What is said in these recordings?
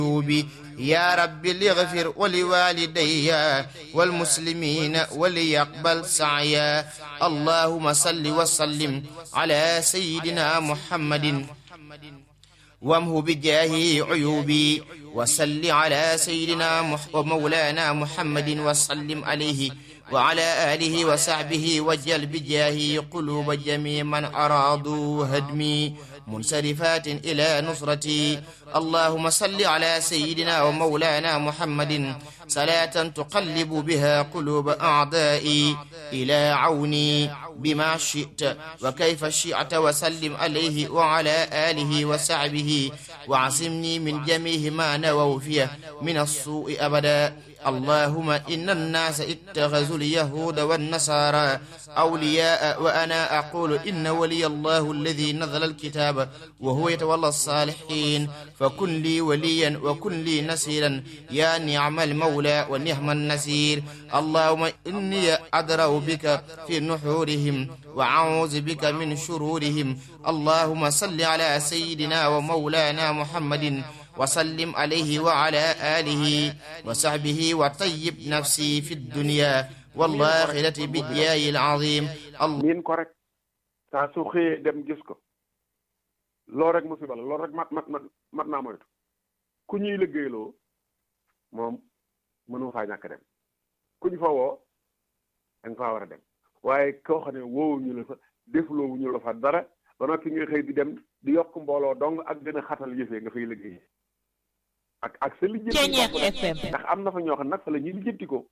الذنوب يا رب ليغفر ولوالدي والمسلمين وليقبل سعيا اللهم صل وسلم على سيدنا محمد وامه بجاهه عيوبي وصل على سيدنا مح ومولانا محمد وسلم عليه وعلى آله وصحبه وجل بجاهه قلوب جميع من أرادوا هدمي منصرفات إلى نصرتي اللهم صل على سيدنا ومولانا محمد صلاة تقلب بها قلوب أعدائي إلى عوني بما شئت وكيف شئت وسلم عليه وعلى آله وصحبه وعصمني من جميع ما نووا فيه من السوء أبدا اللهم إن الناس اتخذوا اليهود والنصارى أولياء وأنا أقول إن ولي الله الذي نزل الكتاب وهو يتولى الصالحين فكن لي وليا وكن لي نصيرا يا نعم المولى ونعم النصير اللهم إني أدرأ بك في نحورهم وأعوذ بك من شرورهم اللهم صل على سيدنا ومولانا محمد وسلم عليه وعلى آله وصحبه وطيب نفسي في الدنيا والآخرة بالجاه العظيم miin ko rek saa su xëyee dem gis ko loolu rek musiba la loolu rek mat mat mat mat naa moytu ku ñuy liggéeyloo moom mënu faa ñàkk dem ku ñu fa woo da nga faa war a dem waaye koo xam ne woowuñu la fa defloowuñu la fa dara ba noppi nga xëy di dem di yokk mbooloo dong ak gën a xatal yëfee nga fay liggéey ak ak sa lijjanti ndax am na fa ñoo xam nag fa la ñuy lijjantikoo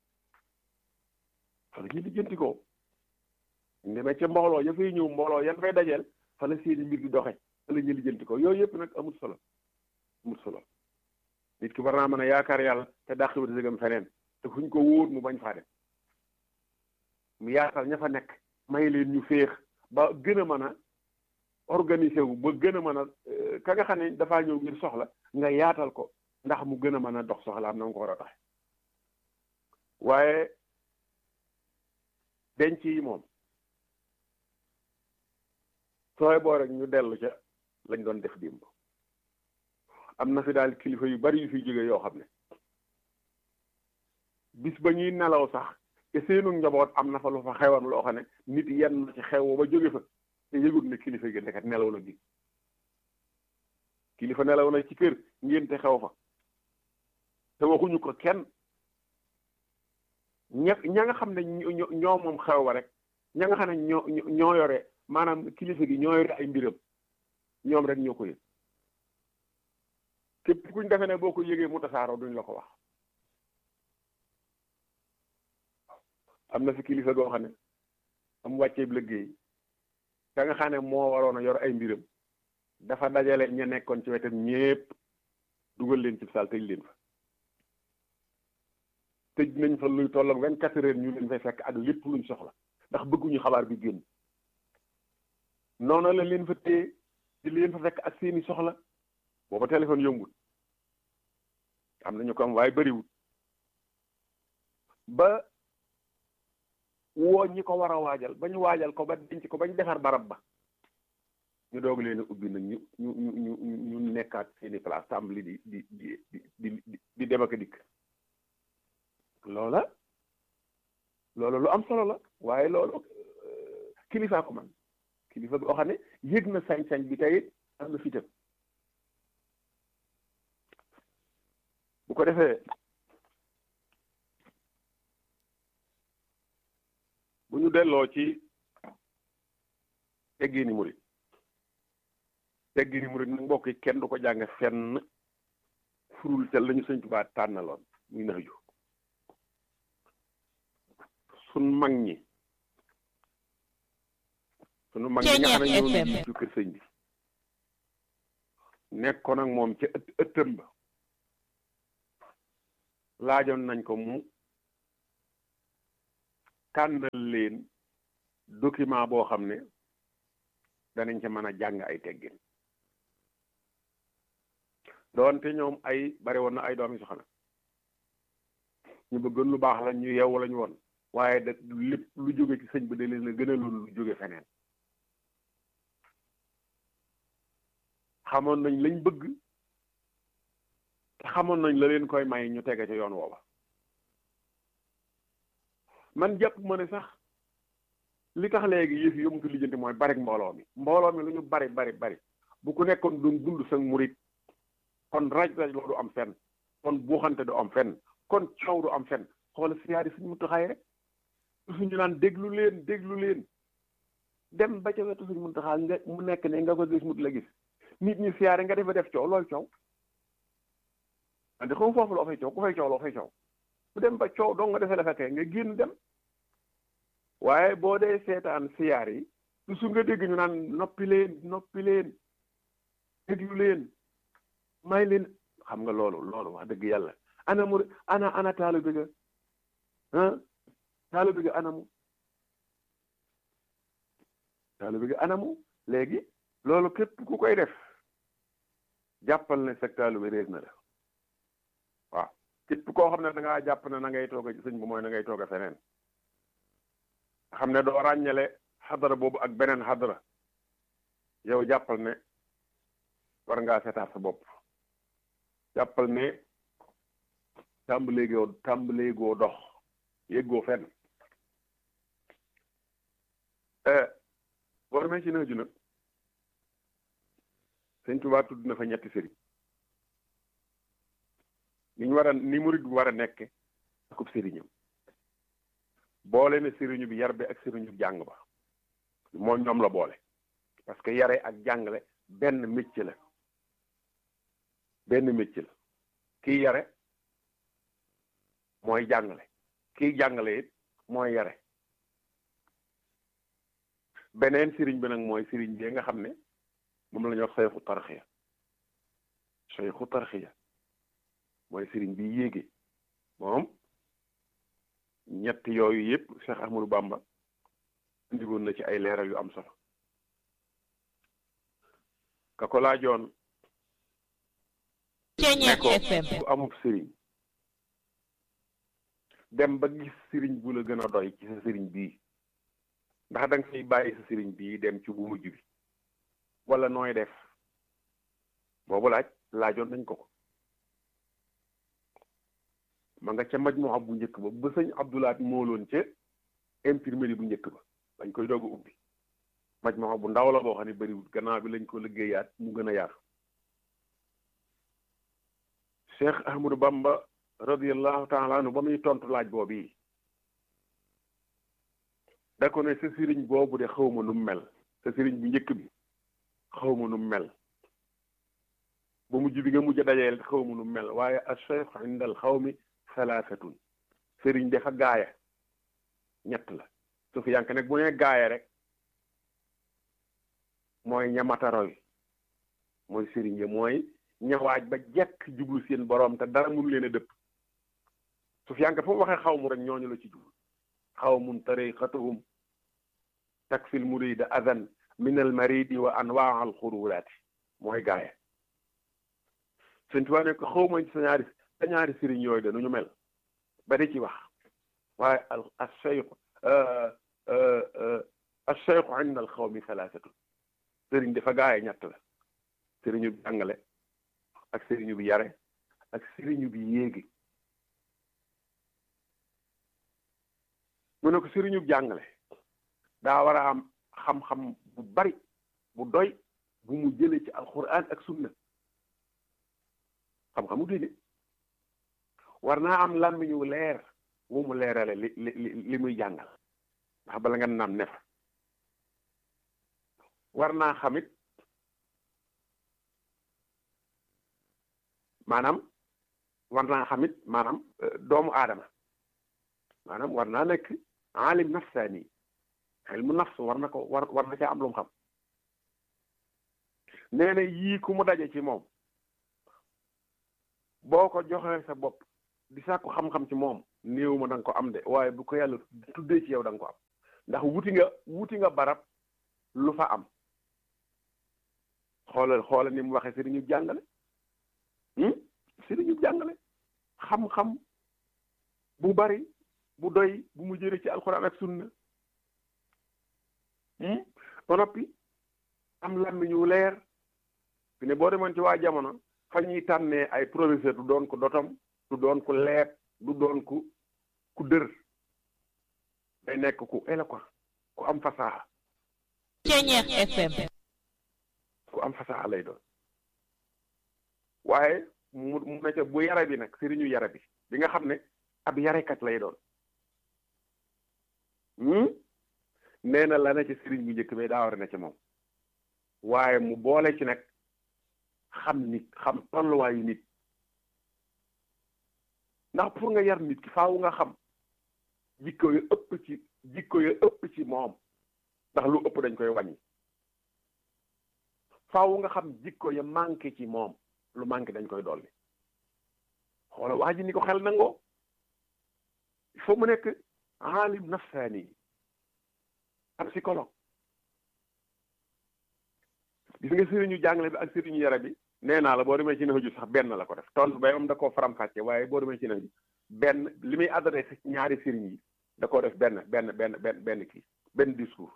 fa la ñuy lijjantikoo ñu demee ca mbooloo ya fay ñëw mbooloo yan fay dajeel fa la seeni mbir di doxe fa la ñuy lijjantikoo yooyu yëpp nag amul solo amul solo nit ki war naa mën a yaakaar yàlla te dàq wut sëgam feneen te fuñ ko wóor mu bañ faa dem mu yaatal ña fa nekk may leen ñu féex ba gën a mën a organiser wu ba gën a mën a ka nga xam ne dafaa ñëw ngir soxla nga yaatal ko ndax mu gën a mën a dox soxla am na nga ko war a doxe waaye denc yi moom sooy boo rek ñu dellu ca lañ doon def démb am na fi daal kilifa yu bari yu fi jóge yoo xam ne bis ba ñuy nelaw sax te seenu njaboot am na fa lu fa xewoon loo xam ne nit yenn na ci xew ba jóge fa te yëgut ne kilifa gi nekkat nelaw na bi kilifa nelaw na ci kër ngénte xew fa te waxuñu ko kenn ña ña nga xam ne ñoo moom xew ba rek ña nga xam ne ñoo ñoo yore maanaam kilifa gi ñoo yore ay mbiram ñoom rek ñoo ko yëg képp kuñ defe ne boo ko yëgee mu tasaaroo duñ la ko wax am na fi kilifa goo xam ne am wàcceeb liggéey ka nga xam ne moo waroon a yor ay mbiram dafa dajale ña nekkoon ci wetam ñépp dugal leen ci saal tëj leen fa tëj nañ fa luy toll ak vingt-quatre heures ñu leen fay fekk ak lépp luñ soxla ndax bëgguñu xabaar bi génn noonu la leen fa téye di leen fa fekk ak seeni soxla booba téléphone yombul am nañu ko am waaye bëriwul ba woo ñi ko war a waajal ba ñu waajal ko ba denc ko ba ñu defar barab ba ñu doog leen a ubbi nag ñu ñu ñu ñu ñu nekkaat seeni place tàmbali di di di di di di dem ak dikk loola loola lu am solo la waaye loolu kilifa ko man kilifa boo xam ne yëg na sañ-sañ bi tey am na fitam bu ko defee bu ñu delloo ci teggini murit teggini murit nag mbokk yi kenn du ko jàng fenn furul ca lañu sëñ Tuubaa tànnaloon muy nax ju sun mag ñi sunu mag ñi nga xam ne ñoo jiitu kër sëñ bi nekkoon ak moom ca ëtt ëttam ba laajoon nañ ko mu tànnal leen document boo xam ne danañ ca mën a jàng ay teggin doonte ñoom ay bari woon na ay doomi soxna ñu bëggoon lu baax la ñu yeewu lañu woon waaye da lépp lu jóge ci sëñ bi da leen a gën a loolu lu jóge feneen xamoon nañ lañ bëgg xamoon nañ la leen koy may ñu tege ca yoon woowa man jàpp ma ne sax li tax léegi yëf yi yomutu lijjanti mooy bari mbooloo mi mbooloo mi lu ñu bari bari bari bu ku nekkoon doon dund sa murit kon raj raj loo du am fenn kon buuxante du am fenn kon coow du am fenn xoola siyaari suñu muntaxaay rek suñu naan déglu leen déglu leen dem ba ca wetu suñu muntaxaa nga mu nekk ne nga ko gis mut la gis nit ñi siyaare nga defa def coow loolu coow andi xam foofu loo fay coow ku fay coow loo fay coow bu dem ba coow dong nga defee la fekkee nga génn dem waaye boo dee seetaan siyaar yi su nga dégg ñu naan noppi leen noppi leen déglu leen may leen xam nga loolu loolu wax dëgg yàlla ana mu ana ana taalu bi ga ah taalu bi ga anamu taalu bi ga anamu léegi loolu képp ku koy def jàppal ne sag taalu bi réer na la waaw képp koo xam ne da ngaa jàpp ne na ngay toog a sëñ bu mooy na ngay toog a feneen xam ne doo ràññale xadara boobu ak beneen xadara yow jàppal ne war ngaa seetaat sa bopp jàppal ne tàmbaleegoo tàmbaleegoo dox yéggoo fenn boo demee ci naaju nag sëñ Tuubaa tudd na fa ñetti sëriñ ni ñu war a ni murid bi war a nekke akub sëriñam boole ne sëriñu bi yar bi ak sëriñu jàng ba moo ñoom la boole parce que yare ak jàngale benn métier la benn métier la kii yare mooy jàngale kii jàngale it mooy yare beneen sëriñ bi nag mooy sëriñ bi nga xam ne moom la ñuy wax sayxu tarxiya sayxu tarxiya mooy sëriñ bi yéege moom ñett yooyu yëpp Cheikh Ahmadou Bamba indigoon na ci ay leeral yu am solo ka ko laajoon ne ko bu amub sëriñ dem ba gis sëriñ bu la gën a doy ci sa sëriñ bii ndax da nga fiy bàyyi sa sëriñ bii dem ci bu mujj bi wala nooy def boobu laaj laajoon nañ ko ko ma nga ca maj moo ab bu njëkk ba ba sëñ Abdoulaat mooloon ca imprimerie bu njëkk ba dañ koy doog a ubbi maj moo bu ndaw la boo xam ne bëriwul gannaaw bi lañ ko liggéeyaat mu gën a yaatu Cheikh Ahmadou Bamba radiallahu taala anhu ba muy tontu laaj boobu yi da ko ne sa sëriñ boobu de xawma nu mel sa sëriñ bu njëkk bi xawma nu mel ba mujj bi nga mujj a dajeel xawma nu mel waaye a cheikh inda al xawmi salaasatun sëriñ dafa gaaya ñett la su fi yank nag bu nee gaaya rek mooy ñamataroy mooy sëriñ ya mooy ñawaaj ba jekk jublu seen boroom te dara mënu leen a dëpp su fi yank fu mu waxee xaw mu rek ñooñu la ci jublu xawmun tariqatuhum takfil murida adan min al maridi wa anwaa al xururaati mooy gaaya sëñ Tuubaa ne ko xaw ma sa ñaari sa ñaari sëriñ yooyu de nu ñu mel ba di ci wax waaye al al cheikh al cheikh inda al xawmi salaasatu sëriñ dafa gaaya ñett la sëriñu bi jàngale ak sëriñu bi yare ak sëriñu bi yéegi mu ne ko sëriñu bi jàngale daa war a am xam-xam bu bari bu doy bu mu jëlee ci alquran ak sunna xam-xamu diine war naa am làmmiñu leer wu mu leerale li li li muy jàngal ndax bala nga naam ne fa war naa xamit maanaam war naa xamit maanaam doomu aadama maanaam war naa nekk alim nafsaani ilmu nafs war na ko war war na caa am lu mu xam nee na yii ku mu daje ci moom boo ko joxee sa bopp di sàkku xam-xam ci moom néew ma da nga ko am de waaye bu ko yàlla tuddee ci yow da nga ko am ndax wuti nga wuti nga barab lu fa am xoolal xoolal ni mu waxee sëriñu jàngale sëriñu jàngale xam-xam bu bari bu doy bu mu jëre ci alxuraan ak sunna ba noppi am làmmiñu leer fi ne boo demoon ci waa jamono fa ñuy tànnee ay professeur du doon ko dotom du doon ko leet du doon ku ku dër day nekk ku éloquent ku am fasaxa Ceñeex FM ku am fasaxa lay doon waaye mu mu ne ca bu yara bi nag sëriñu yara bi bi nga xam ne ab yarekat lay doon nee na la na ci sëriñ bu njëkk bi daa war a ne ci moom waaye mu boole ci nag xam nit xam tolluwaayu nit ndax pour nga yar nit ki faaw nga xam jikko yu ëpp ci jikko yu ëpp ci moom ndax lu ëpp dañ koy wàññi faaw nga xam jikko ya manqué ci moom lu manqué dañ koy dolli xoola waa ji ni ko xel nangoo il faut mu nekk aalim nafsaani ab psychologue gis nga sëriñu jàngale bi ak sëriñu yara bi nee naa la boo demee ci naxaju sax benn la ko def tontu bay am da koo faram-fàcce waaye boo demee ci naxaju benn li muy adressé ñaari sëriñ yi da koo def benn benn benn benn benn kii benn discours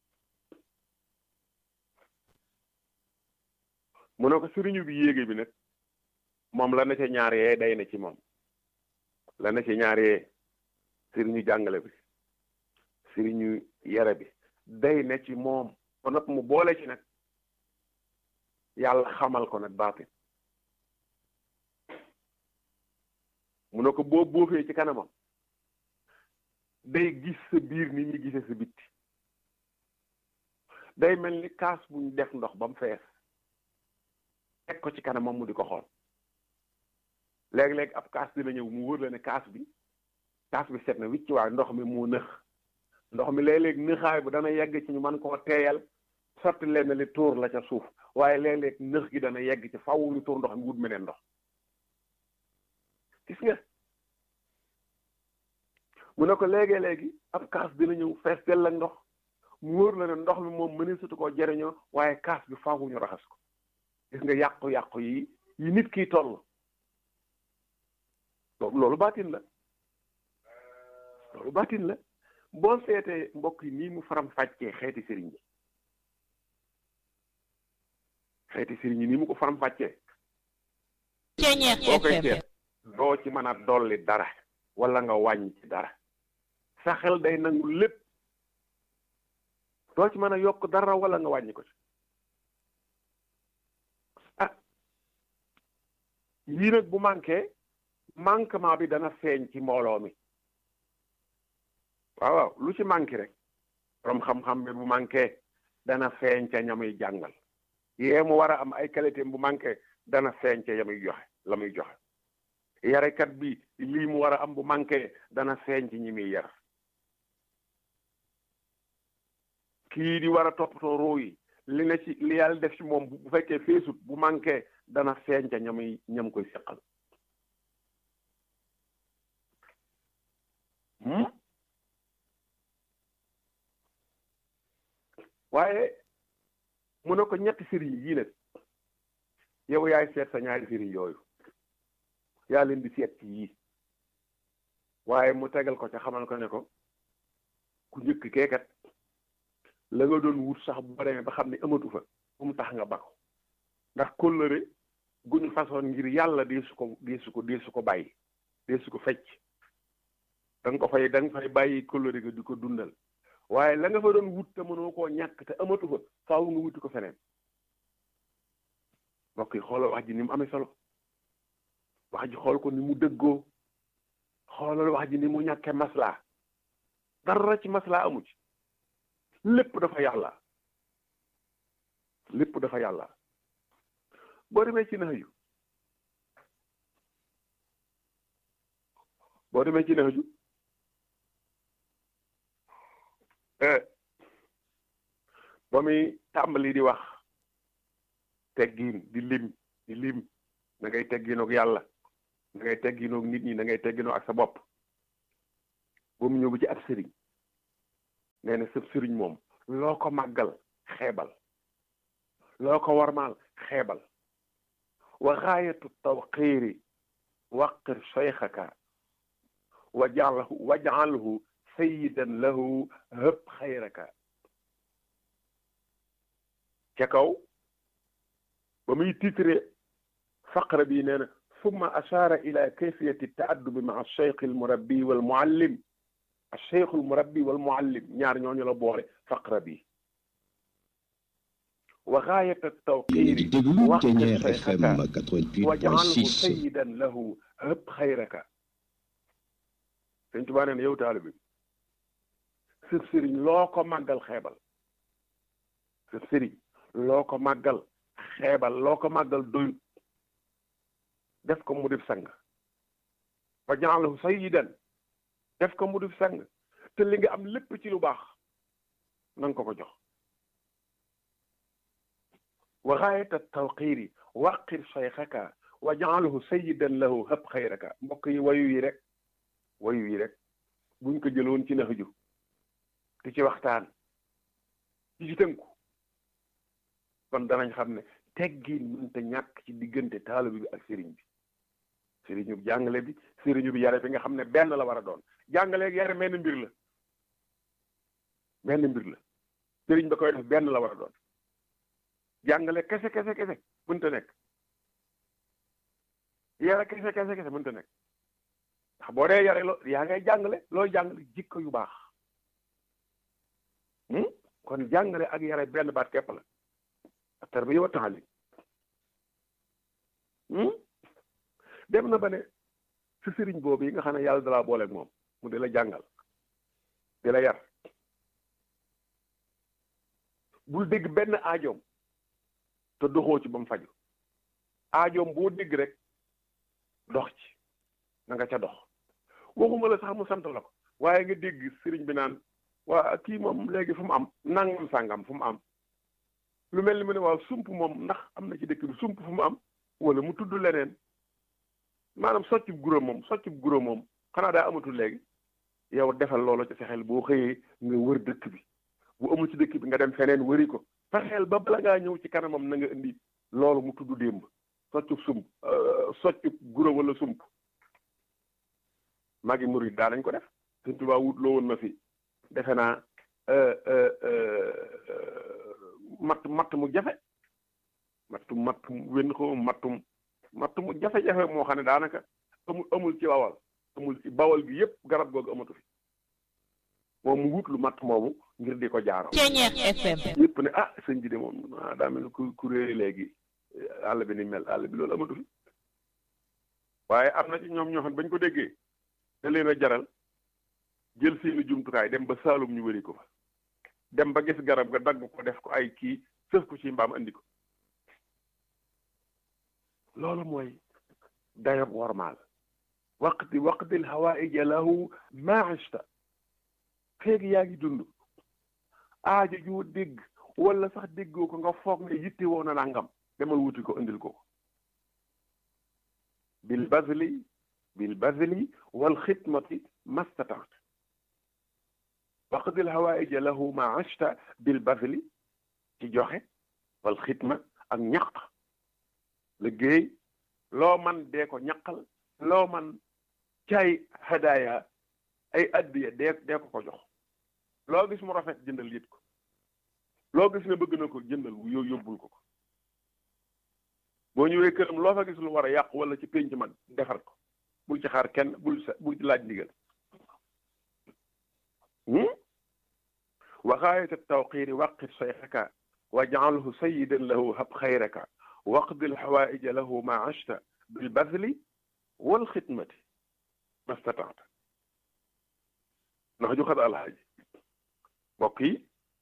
mu ne ko sëriñu bi yéege bi nag moom la na ca ñaar yee day na ci moom la na ci ñaar yee sëriñu jàngale bi sëriñu yara bi day na ci moom ba nopp mu boole ci nag yàlla xamal ko nag baatin mu ne ko boo boofee ci kanamam day gis sa biir ni muy gisee sa bitti day mel ni kaas buñ def ndox ba mu fees teg ko ci kanamam mu di ko xool léeg-léeg ab kaas dina ñëw mu wër la ne kaas bi kaas bi set na wicc waaye ndox mi moo nëx ndox mi léeg-léeg nëxaay bu dana yegg ci ñu mën koo teeyal sotti leen li tuur la ca suuf waaye léeg-léeg nëx gi dana yegg ci faw ñu tuur ndox mi wut meneen ndox gis nga mu ne ko léegi-léegi ab kaas dina ñëw fees dell ak ndox mu wóor la ne ndox mi moom mëni sutu koo jëriñoo waaye kaas bi faaw ñu raxas ko gis nga yàqu-yàqu yi yi nit kiy toll loolu baatin la loolu baatin la boo seetee mbokk yi nii mu faram fàccee xeeti sëriñ bi xeeti sëriñ yi nii mu ko faram fàccee Ceñeex boo koy FM seet doo ci mën a dolli dara wala nga wàññi ci dara sa xel day nangu lépp doo ci mën a yokk dara wala nga wàññi ko ci ah yii nag bu manqué manquement bi dana feeñ ci mbooloo mi waaw waaw lu ci manqué rek borom xam-xam bi bu manqué dana feeñ ca ñamuy jàngal yee mu war a am ay qualité bu manqué dana feeñ ca yamuy joxe la muy joxe yarekat bi lii mu war a am bu manqué dana feeñ ci ñi muy yar kii di war a toppatoo roo yi li ne ci li yàlla def ci moom bu fekkee feesut bu manqué dana feeñ ca ñamuy ñam koy seqal waaye mu ne ko ñetti sëriñ yii nag yow yaay seet sa ñaari sëriñ yooyu yaa leen di seet ci yii waaye mu tegal ko ca xamal ko ne ko ku njëkk keekat la nga doon wut sax bu demee ba xam ne amatu fa bu mu tax nga bako ndax kóllëre guñu façon ngir yàlla dee su ko dee su ko dee su ko bàyyi dee su ko fecc da nga ko fay da nga fay bàyyi kóllëre ga di ko dundal waaye la nga fa doon wut te mënoo koo ñàkk te amatu fa faaw nga wuti ko feneen mbokk yi xoolal wax ji ni mu amee solo wax ji xool ko ni mu dëggoo xoolal wax ji ni mu ñàkkee maslaa dara ci maslaa amu ci lépp dafa yàlla lépp dafa yàlla boo demee ci nax yu boo demee ci nax ju ba muy tàmbali di wax teggiin di lim di lim na ngay teggiinoog yàlla na ngay teggiinoog nit ñi na ngay teggiinoog ak sa bopp ba mu ñëw ba ci ab sëriñ nee na sëb sëriñ moom loo ko màggal xeebal loo ko warmaal xeebal wa gaayatu tawqiiri waqir cheikhaka wajalhu wajalhu sayidan lahu hëb xayraka ca kaw ba muy titre faqra bii nee na summa ashaara ila kayfiyati taaddubi maa alcheikh almurabbi walmuallim alcheikh almurabbi walmuallim ñaar ñooñu la boole faqra bii wa gaayat altawqiiri déglu waqt Ténière FM cheikhaka waj'alhu 88.6 sayyidan lahu hëb xayraka sëñ Tuubaa nee na yow taalibe bi sëb sëriñ loo ko màggal xeebal sëb sëriñ loo ko màggal xeebal loo ko màggal doyut def ko mu def sang waj'alhu sayyidan def ko mu def sang te li nga am lépp ci lu baax na nga ko ko jox wa gaayata tawqiiri waqir cheikhaka waj'alhu sayyidan lahu hëb xayraka mbokk yi wayu yi rek wayu yi rek buñ ko jëloon ci naxaju di ci waxtaan ci ci tënku kon danañ xam ne teggin mënta ñàkk ci diggante taalibe bi ak sëriñ bi sëriñu bi jàngale bi sëriñu bi yare bi nga xam ne benn la war a doon jàngale ak yare menn mbir la benn mbir la sëriñ ba koy def benn la war a doon jàngale kese kese kese mënta nekk yare kese kese kese mënta nekk ndax boo dee yare loo yaa ngay jàngale looy jàngale jikko yu baax hmm? kon jàngale ak yare benn baat képp la tarbiya wa taalim hmm? dem na ba ne si sëriñ boobu yi nga xam ne yàlla dalaa booleeg moom mu di la jàngal di la yar bul dégg benn aajoom te doxoo ci ba mu faju aajoom boo dégg rek dox ci na nga ca dox waxuma la sax mu sant la ko waaye nga dégg sëriñ bi naan waa kii moom léegi fu mu am nangam sàngam fu mu am lu mel ni mu ne waaw sump moom ndax am na ci dëkk bi sump fu mu am wala mu tudd leneen maanaam soccub guro moom soccub guro moom xanaa daa amatul léegi yow defal loolu ci sa xel boo xëyee nga wër dëkk bi bu amul ci dëkk bi nga dem feneen wëri ko fexeel ba bala ngaa ñëw ci kanamam na nga indi loolu mu tudd démb soccub sump soccub guro wala sump magi murid daa nañ ko def Sëñ Tuubaa wut loo woon ma fi defe naa matt matt mu jafe mattum mattum wenn ko mattum matt mu jafe-jafe moo xam ne daanaka amul amul ci bawal amul ci bawal gi yépp garab googu amatu fi moom mu wut lu matt moomu ngir di ko jaaroo Ténière FM yépp ne ah sëñ bi de moom ah daa mel ni ku ku réere léegi àll bi ni mel àll bi loolu amatu fi waaye am na ci ñoom ñoo xam ne bañ ko déggee da leen a jaral jël seeni jumtukaay dem ba Saalum ñu wëri ko fa dem ba gis garab ga dagg ko def ko ay kii sëf ko ci mbaam andi ko loolu mooy dayob wormaal waqti waqtil hawaïja lahu maashta feeg yaa ngi dund aajo joo dégg wala sax déggoo ko nga foog ne yitte woo na nangam demal wuti ko indil ko bil bazli bil bazli wal xidmati mastataat waqdil hawaïja lahu ma ashta bil bazli ci joxe wal xidma ak ñaq liggéey loo man dee ko ñaqal loo man caay hadaya ay addiya dee dee ko ko jox loo gis mu rafet jëndal yit ko loo gis ne bëgg na ko jëndal yow yóbbul ko ko boo ñëwee këram loo fa gis lu war a yàqu wala ci pénc mag defar ko bul ci xaar kenn bul sa bul ci laaj ndigal wa gaayat tawqiiri waqit sayxaka wa jaalhu sayidan lahu hab xayraka waqdi lxawaaija lahu ma ashta bilbadli walxidmati mastataata ndax ju xad alhaaji mbokk yi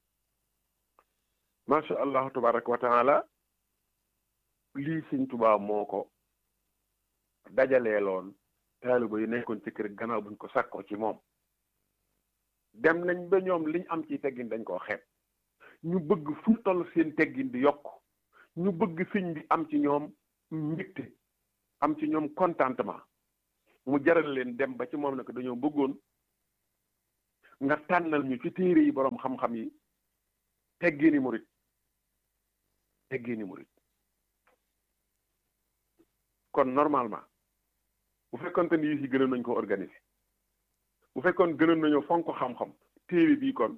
macha allahu tabaraka wa taala lii sëñ Tuubaa moo ko dajaleeloon taaliba yi nekkoon ci kër gannaaw buñ ko sàkkoo ci moom dem nañ ba ñoom liñ am ci teggin dañ koo xeeb ñu bëgg fu toll seen teggin di yokk ñu bëgg sëñ bi am ci ñoom mbégte am ci ñoom contentement mu jaral leen dem ba ci moom nag dañoo bëggoon nga tànnal ñu ci téere yi boroom xam-xam yi teggini murit teggini murit kon normalement bu fekkonte ni yi si gënoon nañ ko organiser bu fekkoon gënoon nañoo fonk xam-xam téere bii kon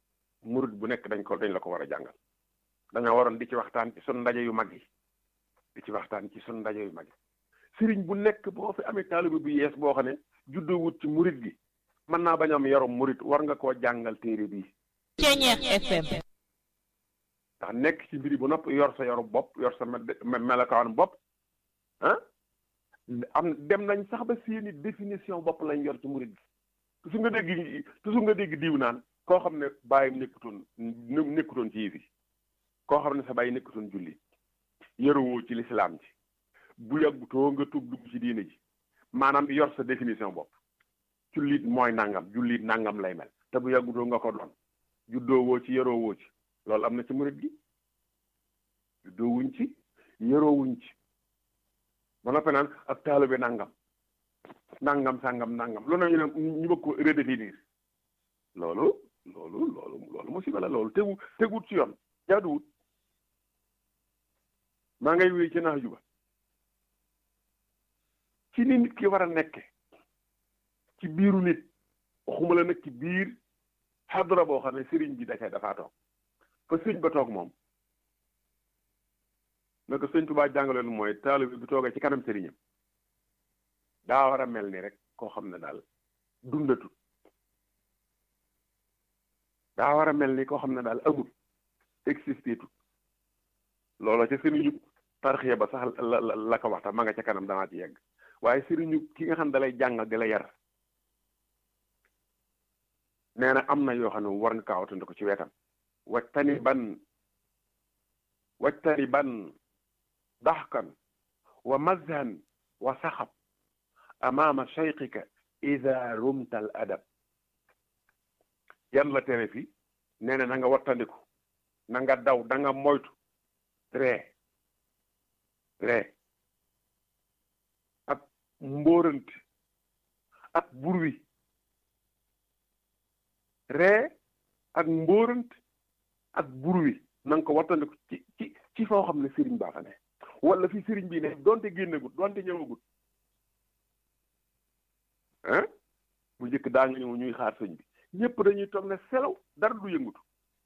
murit bu nekk dañ ko dañ la ko war a jàngal dañoo waroon di ci waxtaan ci sun ndaje yu mag yi di ci waxtaan ci sun ndaje yu mag sëriñ bu nekk boo fi amee taalibe bu yees boo xam ne juddoo wut ci murit gi mën naa bañ am yarom murit war nga koo jàngal téere bii Ceñeex FM ndax nekk ci mbiri bu nopp yor sa yoru bopp yor sa melokaan bopp ah am dem nañ sax ba seeni définition bopp lañ yor ci murit gi toujours nga dégg toujours nga dégg diw naan koo xam ne bàyyim nekkutoon nekkutoon ci yëf yi koo xam ne sa bàyyi nekkutoon julli yorowoo ci lislaam ji bu yàggutoo nga tuub dugg ci diine ji maanaam yor sa définition bopp jullit mooy nangam jullit nangam lay mel te bu yàggutoo nga ko doon juddoo woo ci yoroo woo ci loolu am na ci murit gi juddoo wuñ ci yoroo wuñ ci ba noppi naan ak taalibe nangam nangam sangam nangam loolu ñu ne ñu bëgg ko redéfinir loolu loolu loolu loolu musiba la loolu tegu teguut ci yoon jaaduwut maa ngay wéy ci nax juba ci ni nit ki war a nekke ci biiru nit waxuma la nag ci biir xadra boo xam ne sëriñ bi da cay dafaa toog fa sëriñ ba toog moom naka sëñ Tuubaa jàngaloon mooy taalibe bi toogee ci kanam sëriñam daa war a mel ni rek koo xam ne daal dundatut daa war a mel ni koo xam ne daal amul existé tut loola ca sëriñu tarxiya ba sax la la la ko waxta ma nga ca kanam damaa ci yegg waaye sëriñu ki nga xam ne dalay jàngal di la yar nee na am na yoo xam ne war nga kaawatandi ko ci wetam wajtani ban wajtani ban daxkan wa mazhan wa saxab amaama cheyqika ida rumta al adab yan la tere fi nee na na nga wattandiku na nga daw da nga moytu ree ree ak mbóorant ak burwi ree ak mbóorant ak burwi na nga ko wattandiku ci ci ci foo xam ne sëriñ baa fa ne wala fi sëriñ bi ne donte génnagut donte ñëwagut ah bu njëkk daa nga ñëw ñuy xaar sëñ bi ñëpp dañuy toog ne selaw dara du yëngutu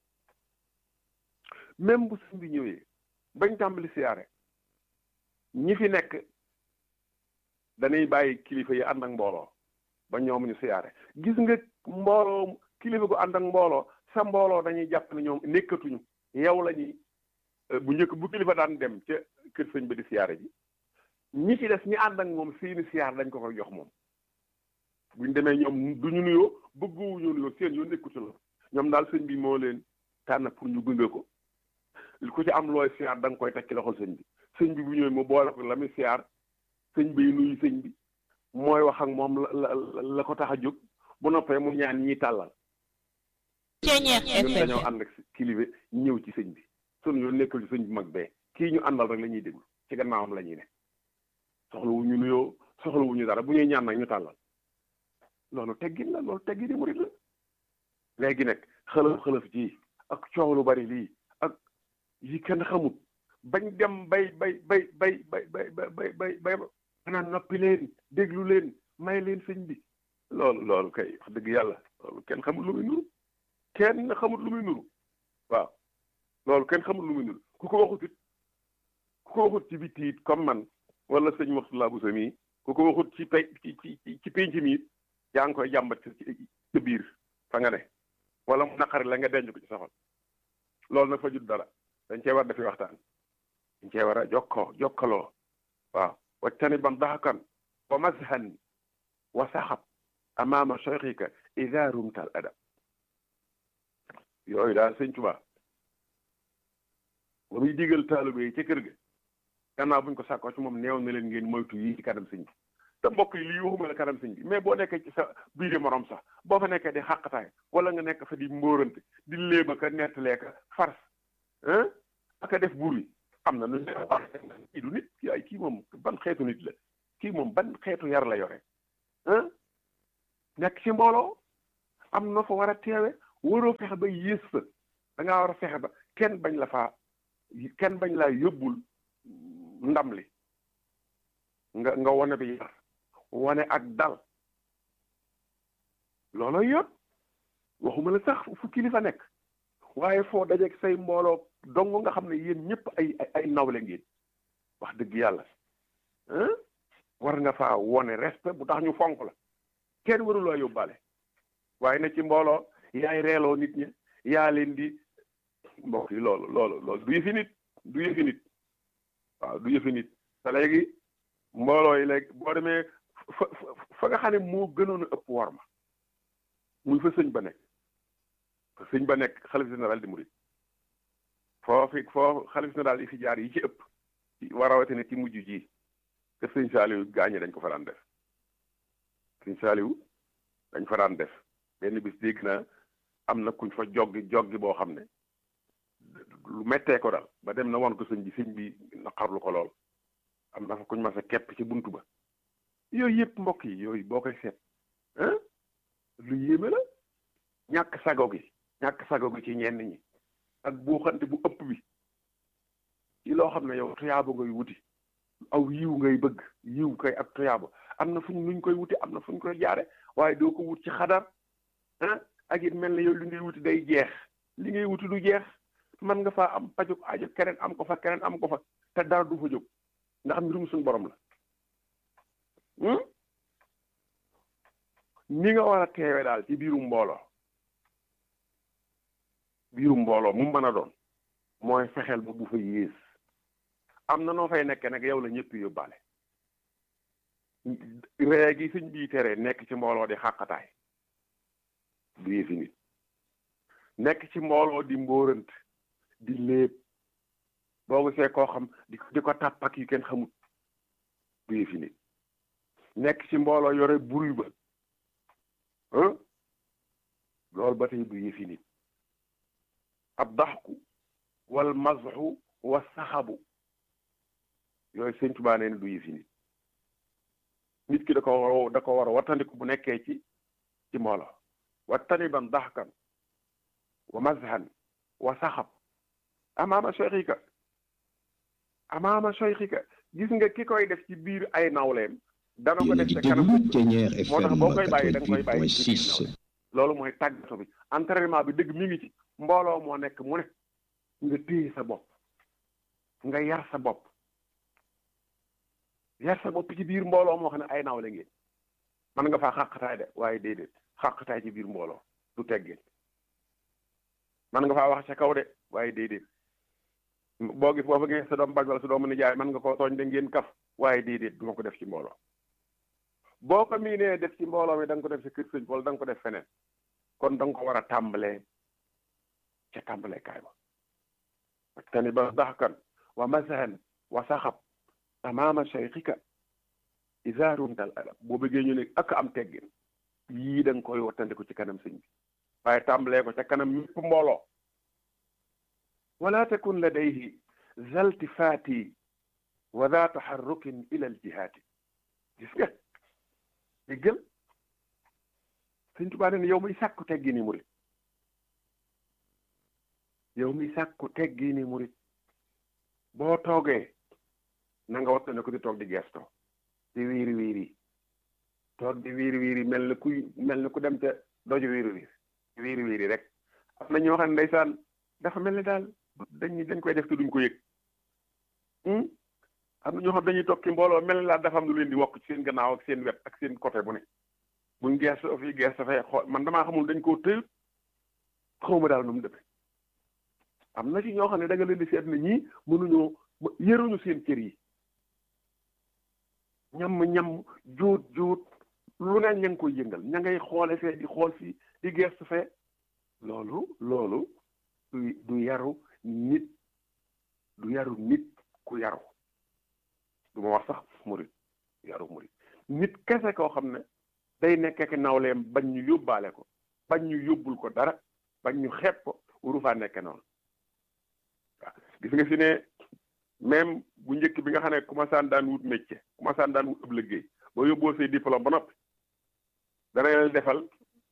même bu sëñ bi ñëwee bañ tàmbali siyaare ñi fi nekk dañuy bàyyi kilifa yi ànd ak mbooloo ba ñoom ñu siyaare gis nga mbooloo kilifa gu ànd ak mbooloo sa mbooloo dañuy jàpp ne ñoom nekkatuñu yow la ñuy bu njëkk bu kilifa daan dem ca kër sëñ ba di siyaare ji ñi ci des ñi ànd ak moom seeni siyaar dañ ko koy jox moom buñ demee ñoom du ñu nuyoo bëggoowuñu nuyoo seen yoo nekkutu la ñoom daal sëñ bi moo leen tànn pour ñu gunge ko ku ci am looy siyaar da nga koy teg ci loxol sëñ bi sëñ bi bu ñëwee mu boole ko la muy siyaar sëñ bi nuyu sëñ bi mooy wax ak moom la la la ko tax a jóg bu noppee mu ñaan ñi tàllal Ceñeex ñun FM dañoo ànd ak kilifa ñëw ci sëñ bi sunu yoon nekkul ci sëñ bi mag bee kii ñu àndal rek la ñuy déglu ci gannaawam la ñuy ne soxlawuñu nuyoo soxlawuñu dara bu ñuy ñaan nag ñu tàllal loolu teggin la loolu teggin murit la léegi nag xëlëf xëlëf ji ak coow lu bari lii ak yi kenn xamut bañ dem bay bay bay bay bay bay bay bay bay bay maanaam noppi leen déglu leen may leen sëñ bi loolu loolu kay wax dëgg yàlla loolu kenn xamut lu muy nuru kenn xamut lu muy nuru waaw loolu kenn xamut lu muy nuru ku ko waxut it ku ko waxut ci bitti it comme man wala sëñ Mourtala Bousso mii ku ko waxut ci pay ci ci ci penc mi it yaa ngi koy jàmbat ci ci biir fa nga ne wala mu naqari la nga denc ko ci soxal loolu nag fa jut dara dañ cee war dafi waxtaan dañ cee war a jokkoo jokkaloo waaw wajtani ban daxakan wa mazhan wa saxab amaama cheikhika ida rumta al adab yooyu daal sëñ Tuubaa ba muy digal taalibe yi ca kër ga gannaaw buñ ko sàkkoo ci moom neew na leen ngeen moytu yi ci kanam sëñ bi te mbokk yi lii waxuma la kanam sëñ bi mais boo nekkee ci sa biir morom sax boo fa nekkee di xàqataay wala nga nekk fa di mbóorante di léeba ka nettalee ka fars ah aka def buur yi am na nu kii du nit kii ay kii moom ban xeetu nit la kii moom ban xeetu yar la yore ah nekk ci mbooloo am na fa war a teewe waroo fexe ba yées fa da ngaa war a fexe ba kenn bañ la faa kenn bañ laa yóbbul ndam li nga nga wane bi yar wane ak dal looloo yoon waxuma la sax fu kilifa nekk waaye foo dajeeg say mbooloo dong nga xam ne yéen ñëpp ay ay ay nawle ngeen wax dëgg yàlla war nga faa wone respect bu tax ñu fonk la kenn waruloo yóbbaale waaye na ci mbooloo yaay reeloo nit ñi yaa leen di mbokk yi loolu loolu loolu du yëfi nit du yëfi nit waaw du yëfi nit te léegi mbooloo yi léegi boo demee fa fa nga xam ne moo gënoon a ëpp war ma muy fa sëñ ba nekk fa sëñ ba nekk xalif général di murid foo fi foo xalif général yi fi jaar yi ci ëpp war a rawatina ci mujj ji te sëñ Saaliw gaañe dañ ko fa daan def sëñ Saaliw dañ fa daan def benn bis dégg naa am na kuñ fa joggi joggi boo xam ne lu mettee ko dal ba dem na won ko sëñ bi sëñ bi naqarlu ko lool am na fa kuñ ma sa kepp ci buntu ba yooyu yëpp mbokk yi yooyu boo koy seet lu yéeme la ñàkk sago gi ñàkk sago gi ci ñenn ñi ak buuxante bu ëpp bi ci loo xam ne yow tuyaaba ngay wuti aw yiw ngay bëgg yiw kay ak tuyaaba am na fuñ nuñ koy wuti am na fuñ koy jaare waaye doo ko wut ci xadar ah ak it mel ne yow li ngay wuti day jeex li ngay wuti du jeex man nga faa am pajug aajo keneen am ko fa keneen am ko fa te dara du fa jóg ndax mbirum suñu borom la ni nga war a teewe daal ci biiru mbooloo biiru mbooloo mu mën a doon mooy fexeel ba bu fa yées am na noo fay nekkee nag yow la ñëpp yóbbaale ree gi sëñ bii tere nekk ci mbooloo di xàqataay du yëfi nit nekk ci mbooloo di mbóorant di léeb boo gisee koo xam di di ko tàppak yu kenn xamut du yëfi nit nekk ci mbooloo yore buri ba loolu ba tey du yëfi nit ab daxku wal mazxu wa saxabu yooyu sëñ Tuubaa nee na du yëfi nit nit ki da ko war da ko war a wattandiku bu nekkee ci ci mbooloo wattaniban daxkan wa mazhan wa saxab amaama cheikhika amaama cheikhika gis nga ki koy def ci biir ay nawleem dana ko def ca kanam moo tax boo koy bàyyi da nga koy bàyyi ci biir nawle loolu mooy tàggato bi entraînement bi dëgg mi ngi ci mbooloo moo nekk mu ne nga téye sa bopp nga yar sa bopp yar sa bopp ci biir mbooloo moo xam ne ay nawle ngeen man nga faa xàqataay de waaye déedéet xàqataay ci biir mbooloo du teggeen man nga faa wax ca kaw de waaye déedéet boo gis boo fa ngeen sa doom baj wala sa doomu nijaay man nga ko tooñ de ngeen kaf waaye déedéet du ma ko def ci mbooloo boo ko miinee def ci mbooloo mi da nga ko def sa kër sëñ wala da nga ko def feneen kon da nga ko war a tàmbalee ca tàmbalee kaay ba ak tani ba daxkan wa masahan wa saxab amaama cheikhika isaarun dal adab boo bëggee ñu ne ak am teggin yii da nga koy wattandiku ci kanam sëñ bi waaye tàmbalee ko ca kanam ñëpp mbooloo wala takun ladayhi zaltifaati wa daa taxarrukin ila aljihaati gis nga déggal sëñ Tuubaa ne yow muy sàkku teggi ni murit yow mi sàkku teggi ni murit boo toogee na nga wattane ko di toog di gestoo di wiiri wiiri toog di wiiri wiiri mel na kuy mel na ku dem ca doju wiiri wiiri wiiri wiiri rek am na ñoo xam ne ndeysaan dafa mel ni daal dañ dañ koy def te duñ ko yëg am na ñoo xam dañuy toog ci mbooloo mel ni daal dafa am lu leen di wokk ci seen gannaaw ak seen wet ak seen côté bu ne buñ gesto fii gesto fee xool man damaa xamul dañ koo tëyut xawma daal nu mu demee am na ci ñoo xam ne da nga leen di seet ne ñii mënuñoo yëruñu seen cër yi ñam ñam jóot jóot lu ne ña ngi koy yëngal ña ngay xoole fee di xool fii di gestu fee loolu loolu du du yaru nit du yaru nit ku yaru du ma wax sax murit yaru murit nit kese koo xam ne day nekk ak nawleem bañ ñu yóbbaale ko bañ ñu yóbbul ko dara bañ ñu xeeb ko wuru faa nekk noonu waaw gis nga fi ne même bu njëkk bi nga xam ne commencé daan wut métier commencé daan wut ëpp liggéey boo yóbboo say diplôme ba noppi dana leen defal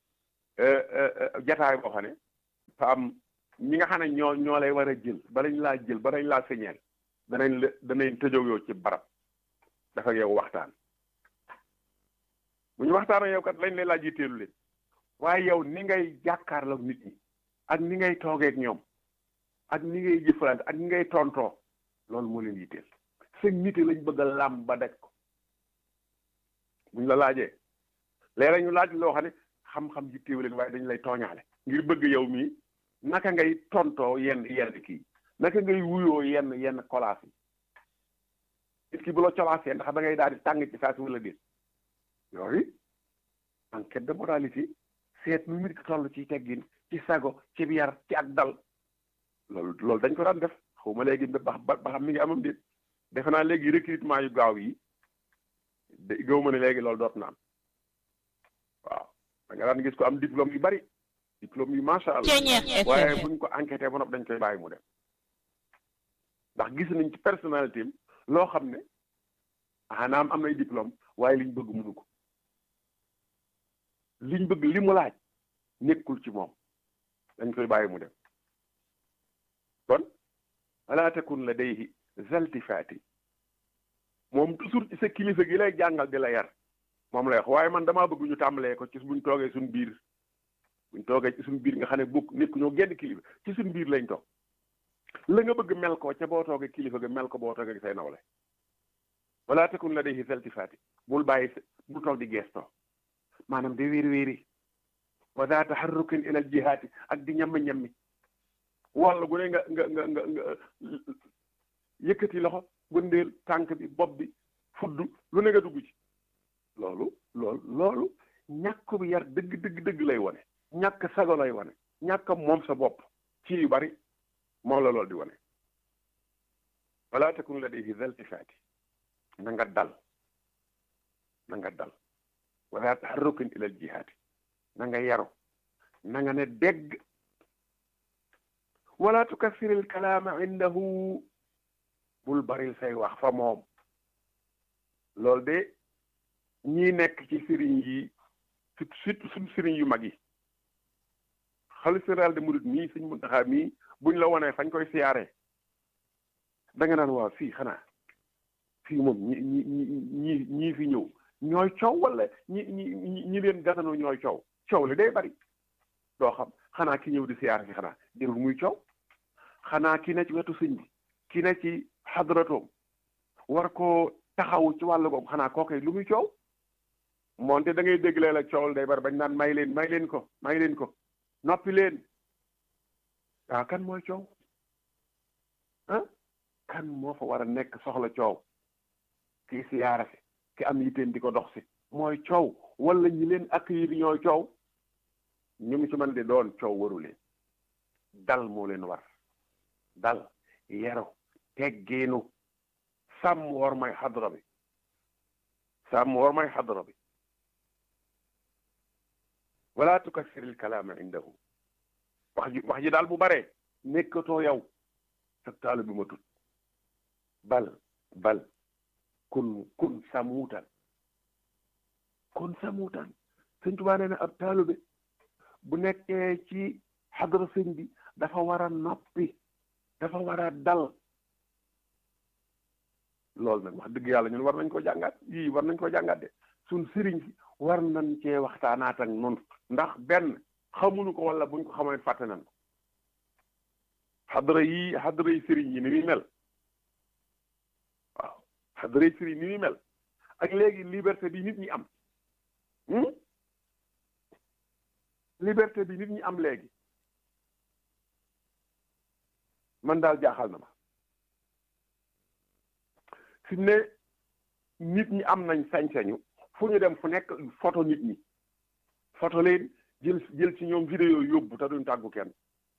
jataay boo xam ne fa am ñi nga xam ne ñoo ñoo lay war a jël balañ laa jël balañ laa señeel danañ la danañ tëjoog yow ci barab dafa yow waxtaan bu ñu waxtaan ak yow kat lañ lay laaj yitteelu leen waaye yow ni ngay jàkkaarloog nit ñi ak ni ngay toogeeg ñoom ak ni ngay jëfalante ak ni ngay tontoo loolu moo leen yitteel sa nite lañ bëgg a làmb ba daj ko buñ la laajee léeg ñu laaj loo xam ne xam-xam ji téew leen waaye dañ lay tooñaale ngir bëgg yow mii naka ngay tontoo yenn yenn kii naka ngay wuyoo yenn yenn kolaas yi nit ki bu la colaasee ndax da ngay daal di tàng ci saa si wala déet yooyu enquête de moralité seet nu nit ki toll ci teggin ci sago ci yar ci ak dal loolu loolu dañ ko daan def xaw ma léegi ba ba xam mi ngi amam déet defe naa léegi recrutement yu gaaw yi de gëw ma ne léegi loolu doot na am waaw da nga daan gis ko am diplôme yu bari diplôme yu macha allah waaye buñ ko enquêté ba noppi dañ koy bàyyi mu dem ndax gis nañ ci personnalité am loo xam ne anaam am nay diplôme waaye liñ bëgg mënu ko liñ bëgg li mu laaj nekkul ci moom dañ koy bàyyi mu dem kon wala takun ladayhi zaltifaati moom toujours ci sa kilifa gi lay jàngal di la yar moom lay wax waaye man damaa bëgg ñu tàmbalee ko ci buñ toogee suñ biir buñ toogee ci suñ biir nga xam ne bokk nekk ñoo genn kilifa ci suñ biir lañ toog la nga bëgg mel ko ca boo toogee kilifa ga mel ko boo toogee say nawle wala takun ladayhi zaltifaati bul bàyyi bul toog di geestoo maanaam di wéeri wéeri wa daa taxarrukin ila al jihaati ak di ñammi ñammi walla gu ne nga nga nga nga nga yëkkati loxo gëndeel tànk bi bopp bi fudd lu ne nga dugg ci loolu loolu loolu ñàkk bi yar dëgg dëgg dëgg lay wane ñàkk sago lay wane ñàkk moom sa bopp ci yu bari moom la loolu di wane wala takun ladayhi zaltifaati na nga dal na nga dal wala taxarrukin ila al jihaati na nga yaru na nga ne dégg wala tukassir al kalaama indahu bul baril say wax fa moom loolu de ñii nekk ci sëriñ yi surtout suñ sëriñ yu mag yi xalifa général de murid mii sëñ Muntaxa mii buñ la wonee fañ koy siyaaree da nga naan waaw fii xanaa fii moom ñi ñi ñi ñii fi ñëw ñooy coow wala ñi ñi ñi leen gasano ñooy coow coow li day bari doo xam xanaa ki ñëw di siyaar fi xanaa jërul muy coow xanaa ki ne ci wetu sëñ bi ki ne ci xadratoom war koo taxawu ci wàllu googu xanaa kookoy lu muy coow moonte da ngay dégg leen ak coowal day bari bañ naan may leen may leen ko may leen ko noppi leen waaw kan mooy coow ah kan moo fa war a nekk soxla coow kii siyaara si ki am yiteen di ko dox si mooy coow wala ñi leen accueillir ñooy coow ñu mu ci mën di doon coow waru leen dal moo leen war dal yaru teggeenu sàmm war may xadra bi sàmm war may xadra bi wala tukassir il kalaama indahu wax ji wax ji daal bu baree nekkatoo yow sa taalu bi ma tut bal bal kun kun samuutan kun samuutan sëñ Tuubaa nee na ab taalube bu nekkee ci xadra sëñ bi dafa war a noppi dafa war a dal loolu nag wax dëgg yàlla ñun war nañ ko jàngaat yii war nañ ko jàngaat de suñ sëriñ si war nañ cee waxtaanaat ak nun ndax benn xamuñu ko wala buñ ko xamoon fàtte nañ ko xadra yi xadra yi sëriñ yi ni muy mel waaw xadra yi sëriñ ni muy mel ak léegi liberté bi nit ñi am liberté bi nit ñi am léegi man daal jaaxal na ma fi mu ne nit ñi am nañ sañ-sañu fu ñu dem fu nekk photo nit ñi photo leen jël jël ci ñoom vidéo yóbbu te duñ tàggu kenn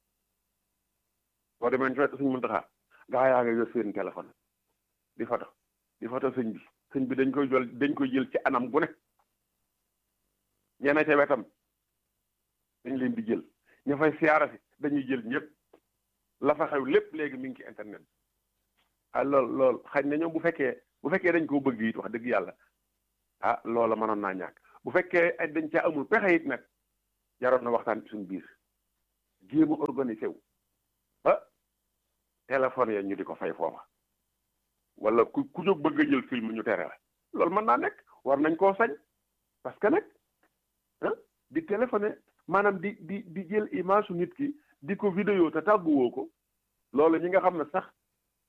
boo demee ci suñ Muntaxa gaa yaa nga yor seen téléphone di photo di photo sëñ bi sëñ bi dañ koy jël dañ koy jël ci anam gu ne ñeneen ca wetam dañ leen di jël ña fay siyaara si dañuy jël ñëpp la fa xew lépp léegi mi ngi ci internet ah lool lool xañ na ñoom bu fekkee bu fekkee dañ koo bëgg it wax dëgg yàlla ah loola mënoon naa ñàkk bu fekkee ay dañ caa amul pexe it nag jaroon na waxtaan ci suñu biir jéem a organisé wu ba téléphone ya ñu di ko fay foofa wala ku ku jóg bëgg a jël film ñu tere la loolu mën naa nekk war nañ koo sañ parce que nag ah di téléphoné maanaam di di di jël image su nit ki di ko vidéo te tàgguwoo ko loolu ñi nga xam ne sax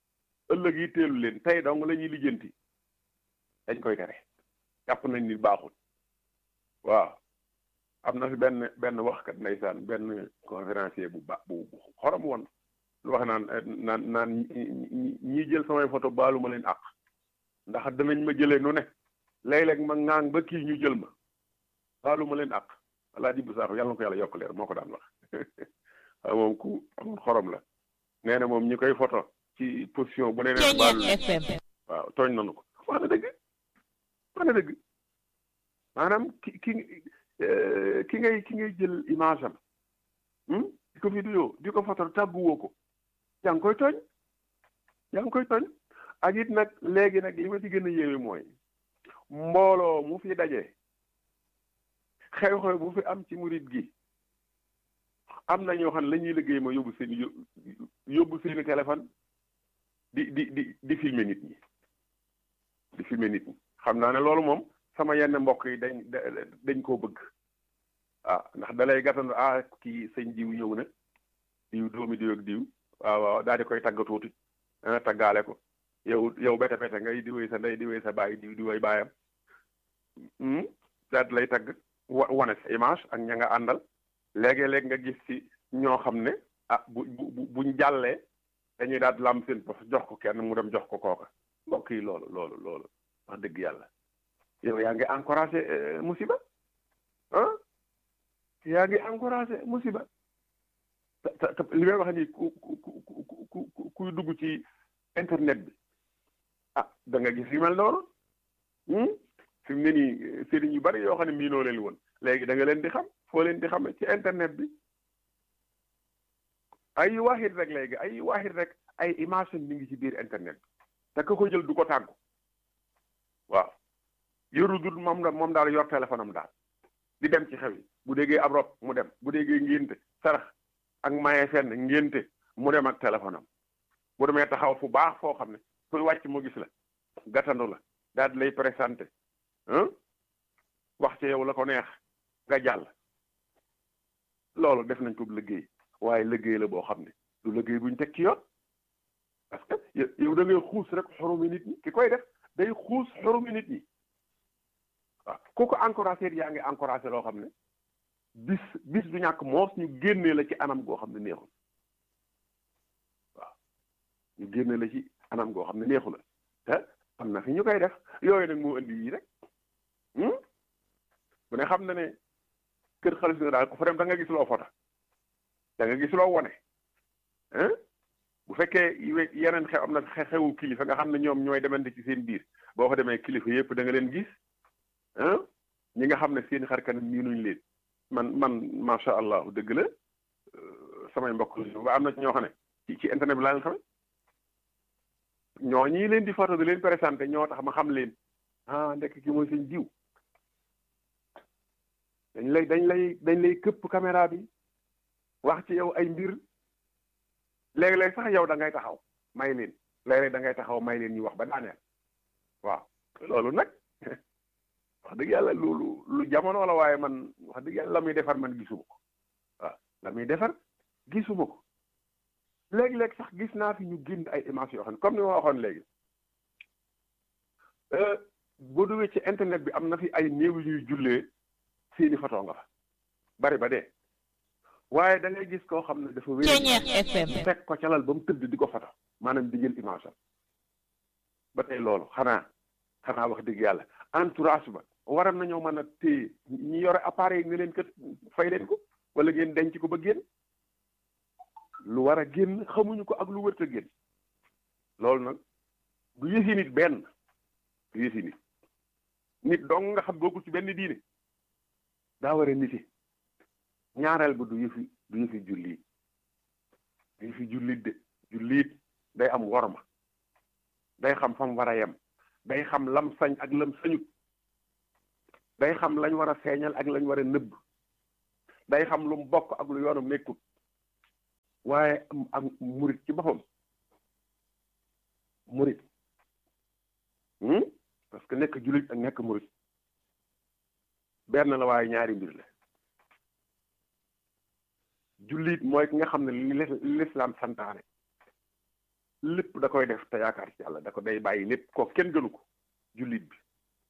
ëllëg yi teelu leen tey dong la ñuy lijjanti dañ koy tere jàpp nañ ni baaxul waaw am na fi benn benn waxkat ndeysaan benn conférencier bu ba bu xorom woon lu wax naan naan naan ñi jël samay photo baalu ma leen àq ndax danañ ma jëlee nu ne léeg-léeg ma ŋaang ba kii ñu jël ma baalu ma leen àq alaa ji bu saaxu yàlla na ko yàlla yokk leer moo ko daan wax waaw moom ku amul xorom la nee na moom ñi koy photo ci position bu ne leen baalu FM waaw tooñ nanu ko wax na dëgg wax na dëgg maanaam ki ki ki ngay ki ngay jël image am di ko vidéo di ko photo tàgguwoo ko yaa ngi koy tooñ yaa ngi koy tooñ ak it nag léegi nag li ma ci gën a yéeme mooy mbooloo mu fi daje xew-xew bu fi am ci murit gi am na ñoo xam ne la ñuy liggéey ma yóbbu seen yóbbu seeni téléphone di di di di filmer nit ñi di filmer nit ñi xam naa ne loolu moom sama yenn mbokk yi dañ dañ koo bëgg ah ndax dalay gàttandu ah kii sëñ diw ñëw na diw doomi diw ak diw waaw waaw daal di koy tagg tuuti ah taggaale ko yow yow bete bete ngay diwee sa ndey diwee sa baay diw diwee baayam daal di lay tagg wa wane sa image ak ña nga àndal léegi-léeg nga gis ci ñoo xam ne ah bu bu buñ jàllee dañuy daal di lam seen pof jox ko kenn mu dem jox ko kooka mbokk yi loolu loolu loolu wax dëgg yàlla yow yaa ngi encouragé musiba ah yaa ngi encouragé musiba te te li may wax nii ku ku ku ku kuy dugg ci internet bi ah da nga gis yu mel noonu fi mu ne nii sëriñ yu bari yoo xam ne miinoo leen woon léegi da nga leen di xam foo leen di xam ci internet bi ay waaxit rek léegi ay waaxit rek ay image mi ngi ci biir internet bi te ka ko jël du ko tàggu waaw yoru dul moom da moom daal yor téléphone am daal di dem ci xew yi bu déggee ab rob mu dem bu déggee ngénte sarax ak maye fenn ngénte mu dem ak téléphone am bu demee taxaw fu baax foo xam ne kuy wàcc mu gis la gàttandu la daal di lay présenté wax ci yow la ko neex nga jàll loolu def nañ ko liggéey waaye liggéey la boo xam ne du liggéey buñ teg ci yoon parce que yow da ngay xuus rek xorumi nit ñi ki koy def day xuus xorumi nit ñi waaw ku ko encouragé yaa ngi encouragé loo xam ne bis bis du ñàkk moos ñu génnee la ci anam goo xam ne neexul waaw ñu génnee la ci anam goo xam ne neexu la te am na fi ñu koy def yooyu nag moo indi yii rek bu ne xam na ne kër xaalis nga daal ko fa dem da nga gis loo foto da nga gis loo wone bu fekkee yeneen xew am na xewu kilifa nga xam ne ñoom ñooy demante ci seen biir boo ko demee kilifa yëpp da nga leen gis ñi nga xam ne seen xar kanam miinuñ leen man man macha allah dëgg la samay mbokk ba am na ci ñoo xam ne ci ci internet bi laa leen xame ñoo ñii leen di photo di leen présenté ñoo tax ma xam leen ah ndekk ki mooy seen diw dañ lay dañ lay dañ lay këpp caméra bi wax ci yow ay mbir léeg-léeg sax yow da ngay taxaw may leen léeg-léeg da ngay taxaw may leen ñu wax ba daaneel waaw loolu nag wax dëgg yàlla loolu lu jamono la waaye man wax dëgg yàlla la muy defar man gisuma ko waaw la muy defar gisuma ko léeg-léeg sax gis naa fi ñu génn ay images yoo xam ne comme ni ma waxoon léegi boo duggee ci internet bi am na fi ay néew yu ñuy jullee seeni photo nga fa bari ba dee waaye da ngay gis koo xam ne dafa wér fekk ko calal ba mu tëdd di ko photo maanaam di jël image am ba tey loolu xanaa xanaa wax dëgg yàlla entourage ba waram nañoo mën a téye ñi yore appareil nga leen kat fay leen ko wala ngeen denc ko ba génn lu war a génn xamuñu ko ak lu wërta génn loolu nag du yëfi nit benn du yëfi nit nit dong nga xam bokkul ci benn diine daa war a niti ñaareel ba du yëfi du yëfi jullit du yëfi jullit de jullit day am worma day xam fam war a yem day xam lam sañ ak lam sañut day xam lañ war a feeñal ak lañ war a nëbb day xam lu mu bokk ak lu yoonam nekkut waaye ak murit ci boppam murit parce que nekk jullit ak nekk murit benn la waaye ñaari mbir la jullit mooy ki nga xam ne li lislaam santaane lépp da koy def te yaakaar ci yàlla da ko day bàyyi lépp ko kenn gënu ko jullit bi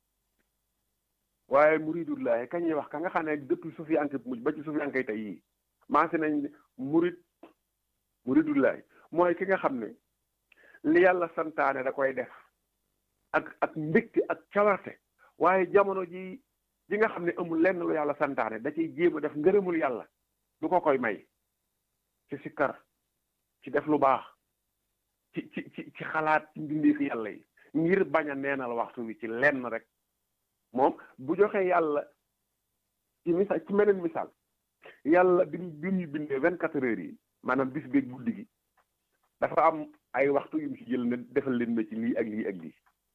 waaye muridullahi kañ ñuy wax ka nga xam ne depuis sufiyanke bu mujj ba ci sufiyanke tey yii maase nañ murid muridullahi mooy ki nga xam ne li yàlla santaane da koy def ak ak mbégte ak cawarte waaye jamono ji ji nga xam ne amul lenn lu yàlla santaane da ciy jéem a def ngërëmul yàlla du ko koy may ci sikkar ci def lu baax ci ci ci ci xalaat ci mbindeefi yàlla yi ngir bañ a neenal waxtu wi ci lenn rek moom bu joxee yàlla ci misaal ci meneen misaal yàlla bi bi ñu bindee vingt quatre heures yi maanaam bis beeg guddi gi dafa am ay waxtu yu mu ci jël ne defal leen ma ci lii ak lii ak lii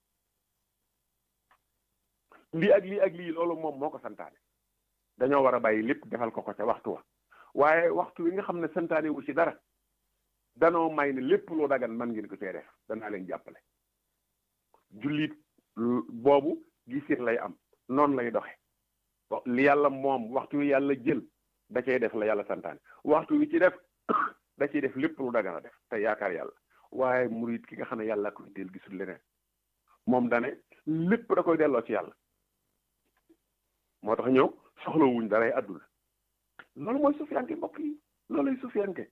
lii ak lii ak lii loolu moom moo ko santaane dañoo war a bàyyi lépp defal ko ko ca waxtu wa waaye waxtu wi nga xam ne santaane wu ci dara danoo may ne lépp lu dagan man ngeen ko cee def danaa leen jàppale jullit boobu gisir lay am noonu lay doxe li yàlla moom waxtu wi yàlla jël da cay def la yàlla santaane waxtu wi ci def da ciy def lépp lu dagan a def te yaakaar yàlla waaye murit ki nga xam ne yàlla koy del gisul leneen moom dane lépp da koy delloo ci yàlla moo tax ñëw soxlawuñ daray àdduna loolu mooy sufiyanke mbokk yi looluy sufiyanke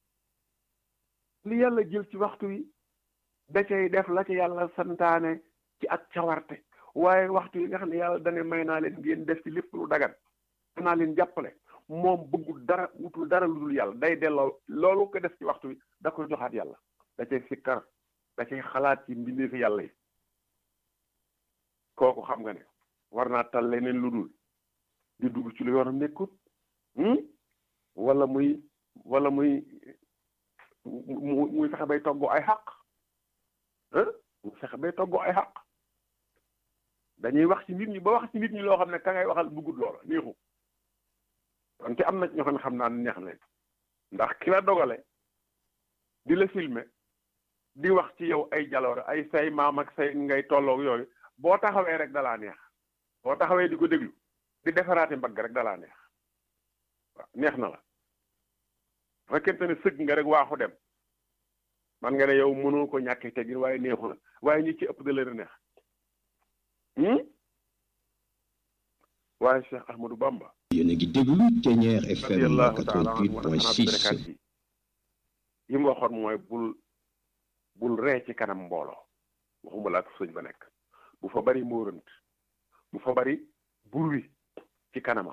li yàlla jël ci waxtu wi da cay def la ci yàlla santaane ci ak cawarte waaye waxtu yi nga xam ne yàlla dane may naa leen ngeen def ci lépp lu dagan danaa leen jàppale moom bëggul dara wutul dara lu dul yàlla day delloo loolu ko def ci waxtu wi da koy joxaat yàlla da cay sikkar da cay xalaat ci mbindeefi yàlla yi kooku xam nga ne war naa tal leneen lu dul di dugg ci lu yoonam nekkut wala muy wala muy mu muy fexe bay toggoo ay xaq mu fexe bay toggoo ay xaq dañuy wax ci nit ñi ba wax ci nit ñi loo xam ne ka ngay waxal bëggut loola neexu wante am na ñoo xam ne xam naa ne neex leen ndax ki la dogale di la filmer di wax ci yow ay jaloore ay say maam ak say ngay tolloog yooyu boo taxawee rek dalaa neex boo taxawee di ko déglu di defaraate mbagg rek dalaa neex waaw neex na la fekkente ne sëgg nga rek waaxu dem man nga ne yow mënoo ko ñàkkee teggin waaye neexu la waaye ñi ci ëpp da leen a neex waaye Cheikh Ahmadou Bamba yéen a ngi déglu Ténière FM radiyallahu taala anhu wa 88.6 yi mu waxoon mooy bul bul ree ci kanam mbooloo waxuma laa sëñ ba nekk bu fa bari mbóorant bu fa bari burwi ci kanamam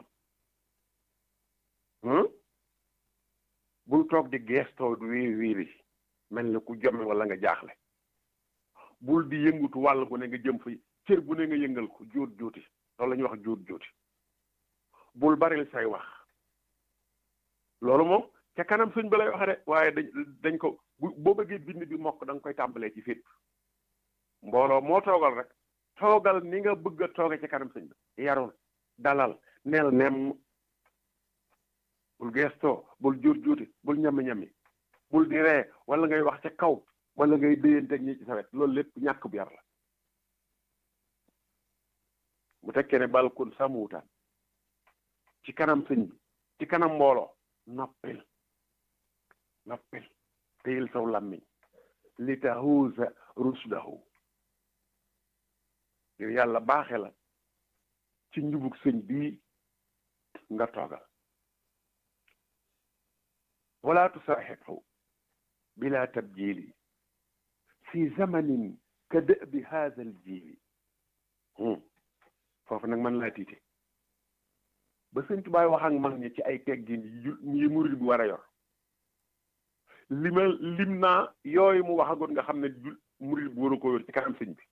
bul toog di geestoo du wiiri wiiri mel ni ku jomme wala nga jaaxle bul di yëngutu wàll bu ne nga jëm fa cër bu ne nga yëngal ko jóot jóoti loolu la ñuy wax jóot jóoti bul baril say wax loolu moom ca kanam sëñ ba lay wax de waaye dañ dañ ko bu boo bëggee bind bi mokk da nga koy tàmbalee ci fépp mbooloo moo toogal rek toogal ni nga bëgg a tooge ci kanam sëñ ba yarul dalal neel nem bul geestoo bul jóot jóoti bul ñami-ñami bul di ree wala ngay wax ca kaw wala ngay déyanteeg ñi ci sa wet loolu lépp ñàkk bu yar la bu tekkee ne balkun samuutaan ci kanam sëñ bi ci kanam mbooloo noppil noppil téyil saw làmmiñ li tahuusa rusdahu ngir yàlla baaxe la ci njubug sëñ bii nga toogal wala tusaaxibhu bila tabjili fi zamanin ka dëbi haada al jiili foofu nag man laa tiite ba sëñ tubaay wax ak mag ñi ci ay teggin yi murid bi war a yor lima lim naa yooyu mu waxagoon nga xam ne murid bi waru ko yor ci kanam sëñ bi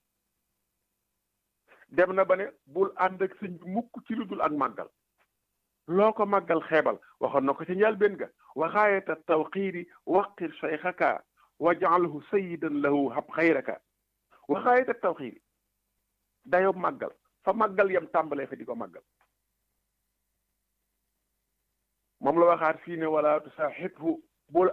dem na ba ne bul ànd ak sëñ bi mukk ci lu dul ak màggal loo ko màggal xeebal waxoon na ko ci njëlbéen ga waxaayata tawqiiri waqir cheikhaka wajaalhu sayidan lahu hab xayraka waxaayata tawqiiri dayob màggal fa màggal yam tàmbalee fa di ko màggal moom la waxaat fii ne wala tusaaxibhu bul